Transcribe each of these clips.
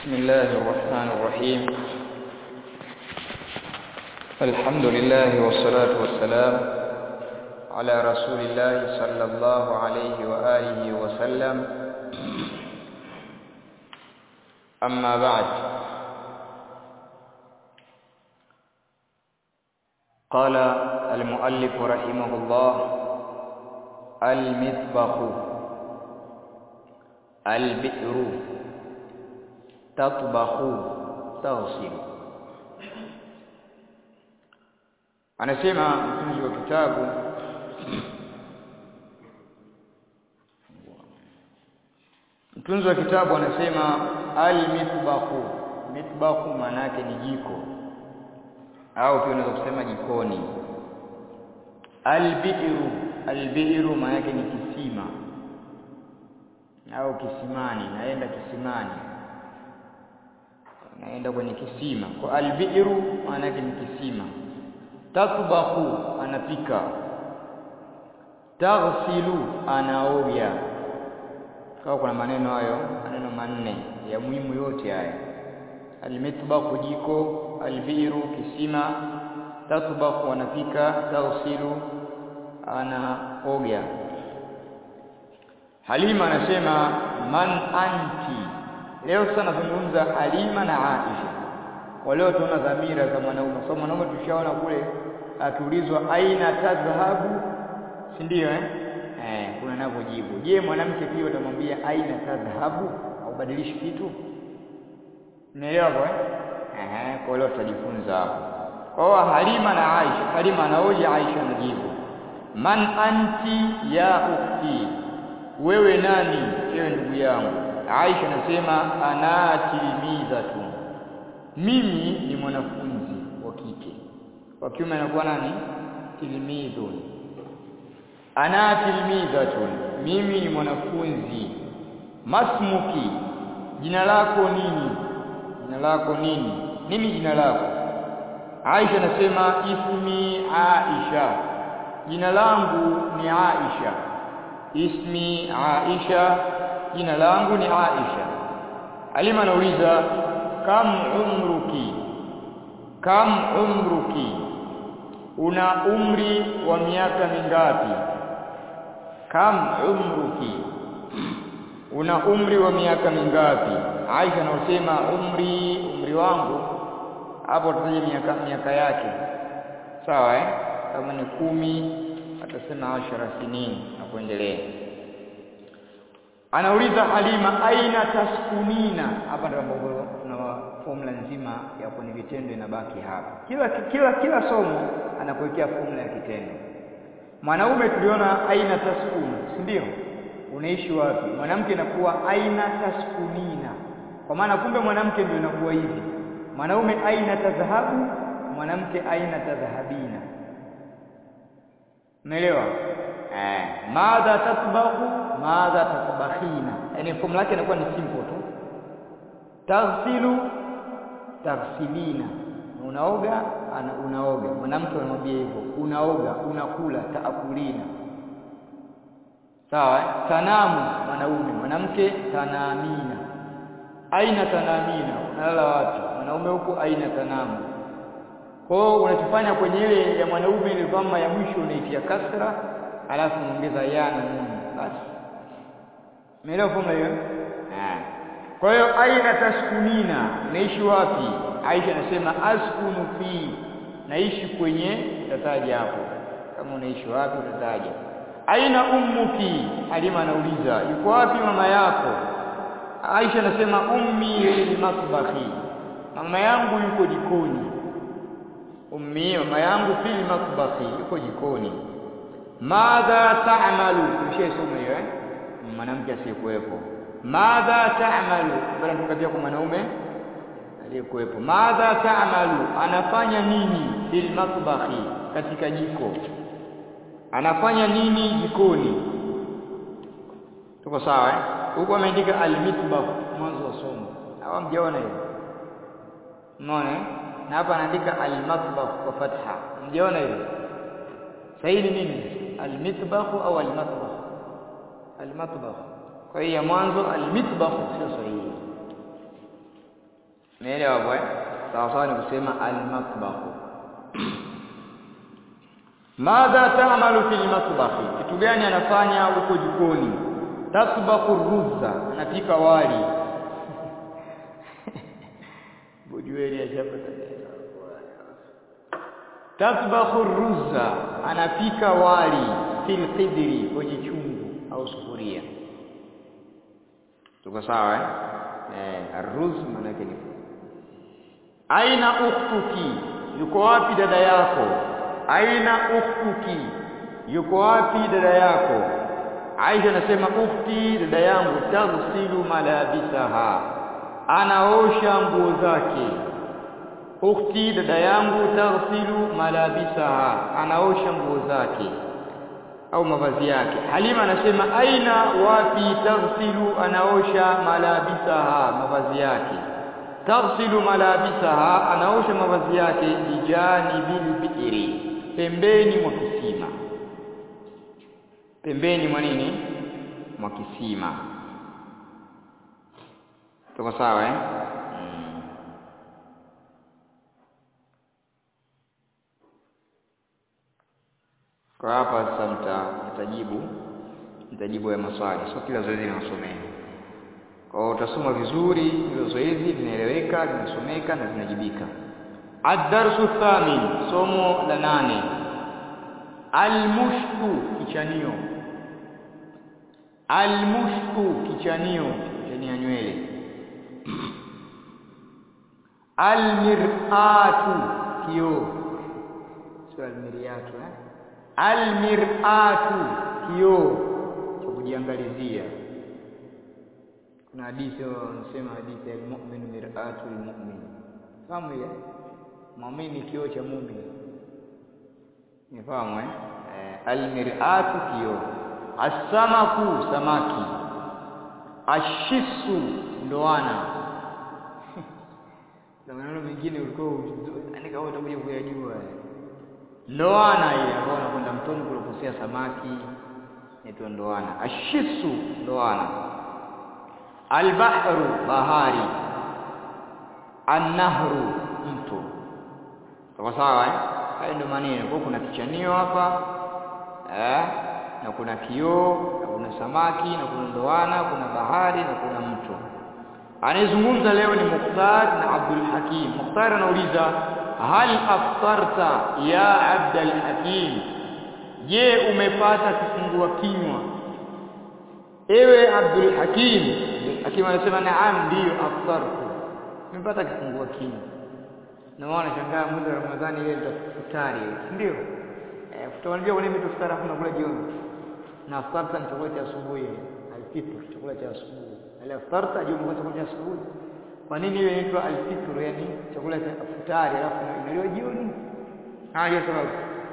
بسم الله الرحمن الرحيم الحمد لله والصلاة والسلام على رسول الله صلى الله عليه وآله وسلم أما بعد قال المؤلف رحمه الله المطبخ البئر تطبخ تغسل anasema mtunzi wa kitabu mtunzi wa kitabu anasema almitbahu mitbahu maana yake ni jiko au pia unaweza kusema jikoni albiru albiru maana yake ni kisima au kisimani naenda kisimani naenda kwenye kisima kwa albiru maana yake ni kisima tatbahu anapika taghsilu anaoga kwa kuna maneno hayo maneno manne ya muhimu yote haya almitbahu jiko albiru kisima tatbahu anapika taghsilu anaoga Halima anasema man anti leo sana nazungumza Halima na Aisha kwa leo tunaona dhamira za mwanaume so mwanaume tushaona kule akiulizwa aina tadhhabu si ndio eh eh kuna navyojibu je mwanamke pia utamwambia aina tadhhabu au badilishi kitu unaelewa kwa eh kwa leo tutajifunza hapo kwa Halima na Aisha Halima anaoja Aisha anajibu man anti ya ukhti wewe nani ewe ndugu yangu Aisha anasema ana tilmizatu mimi ni mwanafunzi wa kike wa kiume anakuwa nani tilmidhun ana tilmizatun mimi ni mwanafunzi masmuki jina lako nini jina lako nini nini jina lako Aisha anasema ismi Aisha jina langu ni Aisha ismi Aisha jina langu ni Aisha Alima anauliza kam umruki kam umruki una umri wa miaka mingapi kam umruki una umri wa miaka mingapi Aisha anasema umri umri wangu hapo tutaje miaka miaka yake sawa eh kama ni kumi atasema ashara sinini na kuendelea anauliza Halima aina taskunina hapa ndio ambapo tuna formula nzima ya kwenye vitendo inabaki hapa kila kila kila somo anakuwekea formula ya kitendo mwanaume tuliona aina taskunu si ndio unaishi wapi mwanamke inakuwa aina taskunina kwa maana kumbe mwanamke ndio inakuwa hivi mwanaume aina tadhahabu mwanamke aina tadhahabina umeelewa eh madha tatbahu madha tatbakhina yani formula yake inakuwa ni simple tu taghsilu taghsilina unaoga ana unaoga mwanamke anamwambia hivyo unaoga unakula taakulina sawa tanamu mwanaume mwanamke tanamina aina tanamina unalala wapi mwanaume huko aina tanamu kwa hiyo unachofanya kwenye ile ya mwanaume ile dhamma ya mwisho unaitia kasra alafu unaongeza ya na nun basi umeelewa formula hiyo kwa hiyo aina taskunina naishi wapi Aisha anasema askunu fi naishi kwenye utataja hapo kama unaishi wapi utataja aina ummuki Halima anauliza yuko wapi mama yako Aisha anasema ummi fil matbahi mama yangu yuko jikoni ummi mama yangu fil matbahi yuko jikoni madha ta'malu mshesoma hiyo eh mwanamke asiyekuwepo madha ta'malu bali tukatia kwa mwanaume aliyekuwepo madha ta'malu anafanya nini fil matbahi katika jiko anafanya nini jikoni tuko sawa eh huko ameandika al-mitbah mwanzo wa somo hawa mjaona hiyo unaona na hapa anaandika al-matbah kwa fatha mjaona hiyo sahihi nini al-mitbah au al-matbah al-matbah kwa hiyo ya mwanzo al-mitbah sio sahihi Umeelewa hapo eh? Sawa sawa ni kusema al-matbakh. Madha ta'malu fil matbakh? Kitu gani anafanya huko jikoni? Tasbaku ruzza, anapika wali. Bujueli ashapata Tasbahu ruzza, anapika wali fil qidri, kwenye chungu au sufuria. Tuko sawa eh? Eh, arruz maana yake ni aina ukhtuki, yuko wapi dada yako? Aina ukhtuki, yuko wapi dada yako? Aisha anasema ukhti, dada yangu, taghsilu malabisaha, anaosha nguo zake. Ukhti, dada yangu, taghsilu malabisaha, anaosha nguo zake au mavazi yake. Halima anasema aina, wapi? Taghsilu, anaosha malabisaha, mavazi yake taghsilu malabisaha, anaosha mavazi yake bijanibil bi'ri, pembeni mwa kisima, pembeni mwa nini? Mwa kisima. Tuko sawa eh? Mm. Kwa hapa sasa mta mtajibu mtajibu ya maswali, sio kila zoezi linasomea kwa hiyo utasoma vizuri hilo zoezi linaeleweka linasomeka na linajibika ad-darsu thamin somo la nane al-mushku kichanio al-mushku kichanio kichania nywele al-mir'atu kio sio al-mir'atu eh al-mir'atu kio cha kujiangalizia kuna hadithi wanasema hadithi ya mu'min mir'atu lilmu'min fahamu ile muumini kioo cha muumini nifahamu eh almir'atu kioo as-samaku samaki ashisu ndoana na maneno mengine ulikuwa yani kama utakuja kuyajua ndoana ile ambayo unakwenda mtoni kulokosea samaki inaitwa ndoana ashisu ndoana albahru bahari annahru mto sawa sawa eh hayo ndio maneno kwa kuna kichanio hapa eh na kuna kioo na kuna samaki na kuna ndoana kuna bahari na kuna mto anayezungumza leo ni Mukhtar na Abdul Hakim Mukhtar anauliza hal aftarta ya Abdul Hakim je umepata kifungua kinywa ewe Abdul Hakim Hakim anasema naam ndiyo aftartu nimepata kifungua kinywa na maana shangaa mwezi wa Ramadhani ile nitafutari ndio eh tutawaambia wale mitafutari hakuna kula jioni na aftarta ni chakula cha asubuhi alfitr chakula cha asubuhi ala aftarta je umekula chakula cha asubuhi kwa nini hiyo inaitwa alfitr yani chakula cha futari alafu inaliwa jioni haya sababu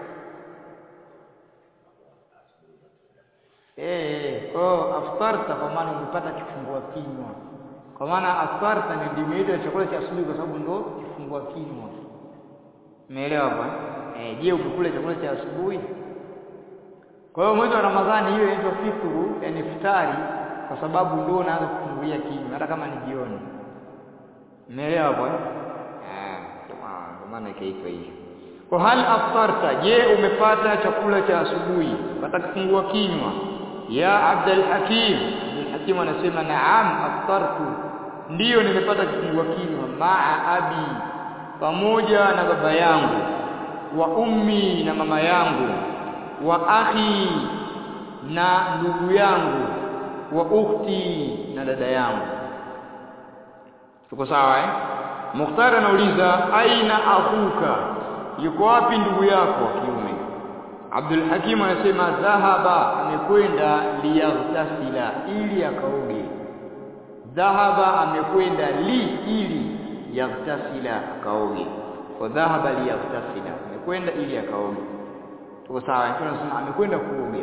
Eh, kwa aftarta kwa maana umepata kifungua kinywa. Kwa maana aftarta ni ndimeitwa chakula cha asubuhi kwa sababu ndo kifungua kinywa. Umeelewa hapa? Eh, je, umekula chakula cha asubuhi? Kwa hiyo mwezi wa Ramadhani hiyo inaitwa fitru, yani iftari kwa sababu ndio unaanza kufungulia kinywa hata kama ni jioni. Umeelewa hapo? Eh, kwa maana ikaitwa hivyo. Kwa hal aftarta, je, umepata chakula cha asubuhi? Pata kifungua kinywa ya Abdul Hakim Abdul Hakim anasema naam aftartu ndiyo nimepata kifungua kinywa maa abi pamoja na baba yangu wa ummi na mama yangu wa akhi na ndugu yangu wa ukhti na dada yangu tuko sawa eh Mukhtar anauliza aina akhuka yuko wapi ndugu yako wa kiume Abdul Hakim anasema dhahaba amekwenda liyaghtasila ili akaoge dhahaba amekwenda li ili yaghtasila akaoge kwa dhahaba liyaghtasila amekwenda ili akaoge tuko sawa tunasema amekwenda kuoga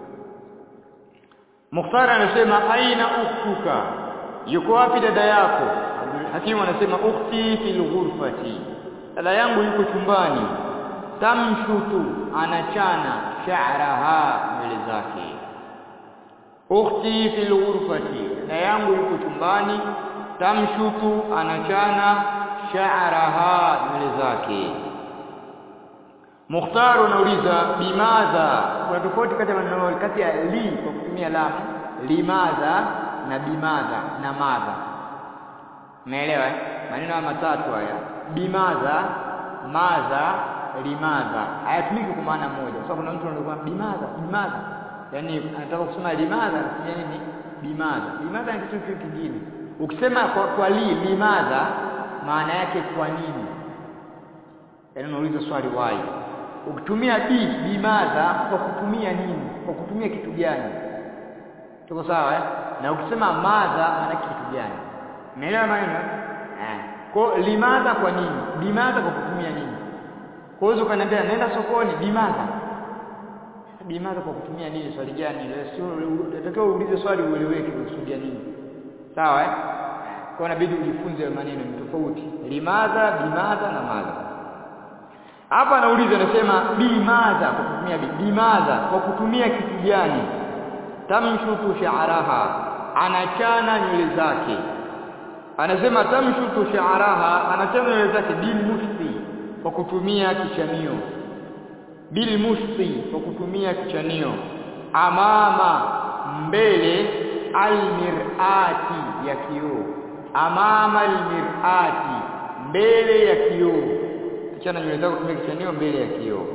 Mukhtar anasema aina ukhtuka yuko wapi dada yako Abdul Hakim anasema ukhti fil ghurfati dada yangu yuko chumbani tamshutu anachana sha'raha nywele zake ukhti fil ghurfati dada yangu yuko chumbani tamshutu anachana sha'raha nywele zake Mukhtar unauliza bimadha kuna tofauti kati ya maneno kati ya li kwa kutumia lam limadha na bimadha na madha umeelewa maneno haya matatu haya bimadha madha limadha hayatumiki kwa maana moja kwa sababu kuna mtu anakuwa bimadha bimadha yani anataka kusema limadha anasema nini bimadha bimadha ni kitu kingine ukisema kwa, kwa li limadha maana yake kwa nini yaani unauliza swali why ukitumia bi bimadha kwa kutumia nini kwa kutumia kitu gani tuko sawa eh? na ukisema madha maana kitu gani umeelewa maneno eh kwa limadha kwa nini bimadha kwa kutumia nini kwa hiyo ukaniambia nenda sokoni bimadha bimadha kwa kutumia nini swali gani sio unatakiwa uulize swali ueleweke kusudia nini sawa eh kwa inabidi ujifunze maneno ni tofauti limadha bimadha na madha hapa anauliza anasema bimadha kwa kutumia bi bimadha kwa kutumia kitu gani tamshutu sha'raha anachana nywele zake anasema tamshutu sha'raha anachana nywele zake bil mushti kwa kutumia kichanio bil mushti kwa kutumia kichanio amama mbele almirati ya kioo amama almirati mbele ya kioo kichana nywele zako kutumia kichanio mbele ya kioo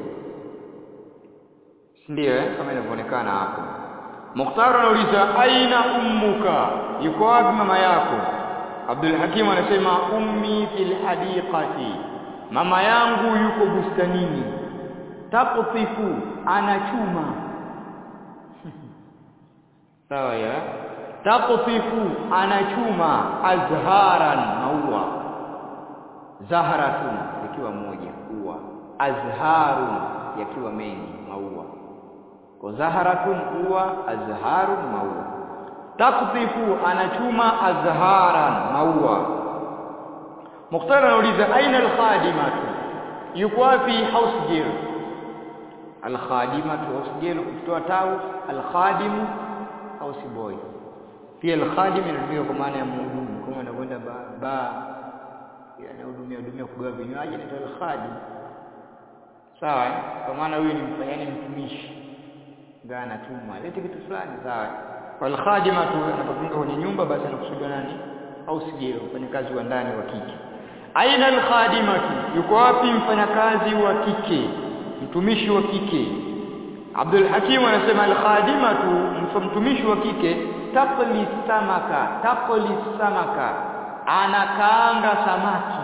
ndio eh kama inavyoonekana hapo Mukhtar anauliza aina ummuka yuko wapi mama yako Abdul Hakim anasema ummi fil hadiqati mama yangu yuko bustanini taqtifu anachuma sawa ya taqtifu anachuma azharan maua zaharatun ikiwa moja ua azharun yakiwa mengi maua kwa zaharatun ua azharun maua taqtifu anachuma azharan maua Mukhtar anauliza aina alkhadimatu yuko wapi house girl alkhadimatu house girl kutoa tau alkhadimu house boy pia alkhadim inatumika kwa maana ya mhudumu kama anakwenda ba, ba anahudumia hudumia kugawa vinywaji anaitwa alkhadim sawa kwa maana huyu ni mfanyani mtumishi ndio anatumwa lete kitu fulani sawa wal khadimatu anapofunga kwenye nyumba basi anakusudia nani au sigero mfanyakazi wa ndani wa kike aina al khadimatu yuko wapi mfanyakazi wa kike mtumishi wa kike Abdul Hakim anasema al khadimatu mtumishi wa kike taqli samaka taqli samaka anakaanga samaki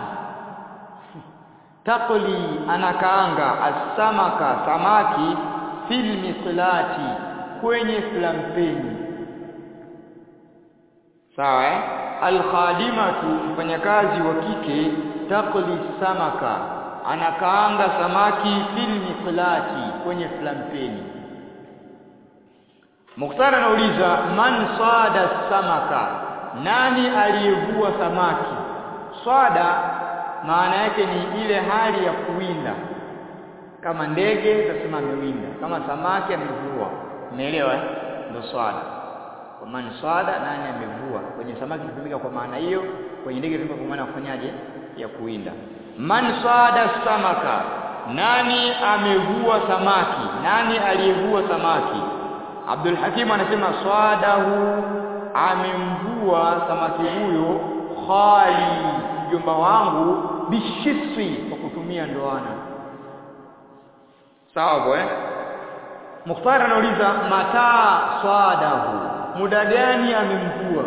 taqli anakaanga asamaka samaki fil miqlati kwenye flampeni sawa eh alkhadimatu mfanyakazi wa kike taqli samaka anakaanga samaki fil miqlati kwenye flampeni Mukhtar anauliza man sada samaka nani aliyevua samaki swada maana yake ni ile hali ya kuwinda kama ndege utasema amewinda kama samaki amevua umeelewa eh ndio swada kwa maana swada nani amevua kwenye samaki hutumika kwa maana hiyo kwenye ndege hutumika kwa maana kufanyaje ya kuwinda man swada samaka nani amevua samaki nani aliyevua samaki Abdul Hakim anasema swadahu amemvua samaki huyo khali mjomba wangu bishiswi kwa kutumia ndoana sawa bwana Mukhtar anauliza mataa swadahu muda gani amemvua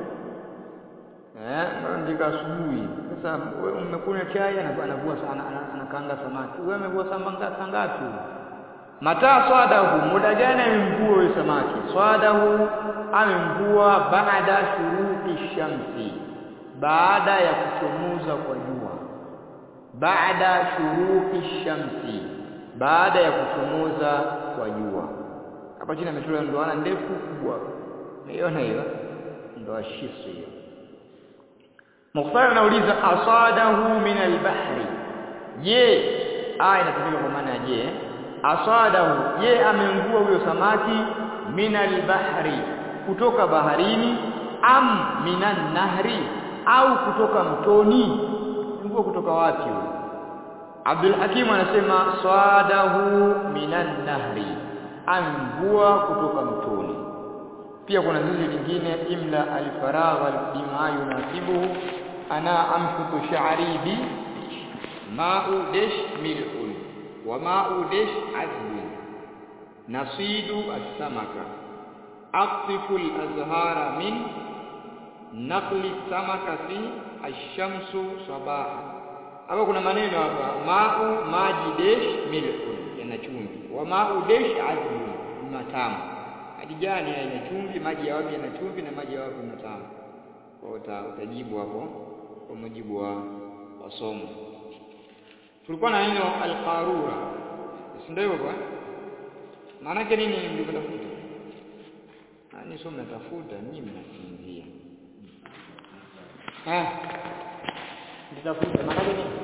eh ndika asubuhi sasa wewe umekunywa chai anavua sana anakaanga samaki wewe amevua samaki ngapi mataa swadahu muda gani amemvua huyo samaki swadahu amemvua baada shuruqi shamsi baada ya kuchomoza kwa jua baada shuruqi shamsi baada ya kuchomoza kwa jua hapa chini amechora ndoana ndefu kubwa umeona hiyo ndoa shisu hiyo Mukhtar anauliza asadahu min albahri je aya inatumika kwa maana je asadahu je amemvua huyo samaki min albahri kutoka baharini am minan nahri au kutoka mtoni mvua kutoka wapi huyo Abdul Hakim anasema swadahu minan nahri amvua kutoka mtoni pia kuna zizi lingine imla alfaragha bima yunasibuhu ana amshutu sha'ri bi ma'u dash milhun wa ma'u dash azbun nasidu as-samaka aqtifu al-azhara min naqli samaka fi ash-shamsu sabaha hapa kuna maneno hapa ma'u maji dash milhun yana chumvi wa ma'u dash azbun matamu maji gani yana chumvi maji ya wapi yana chumvi na maji ya wapi matamu kwa uta, utajibu hapo kwa mujibu wa wasomo tulikuwa na neno alqarura si ndio hivyo maana yake nini mlivyotafuta nani sio mnatafuta nyinyi mnasinzia eh nitafuta maana yake nini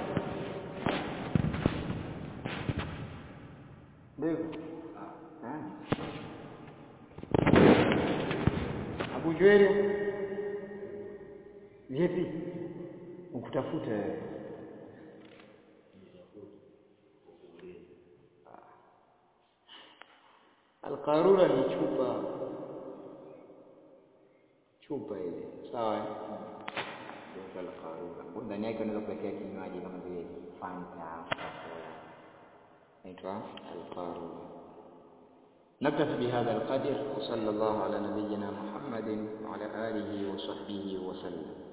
ndio eh Abu Juweri vipi ukutafuta wewe Alqarura ni chupa chupa ile sawa ndio alqarura ndani yake unaweza kuwekea kinywaji kama vile Fanta Coca-Cola inaitwa alqarura نكتفي بهذا القدر وصلى الله على نبينا محمد وعلى آله وصحبه وسلم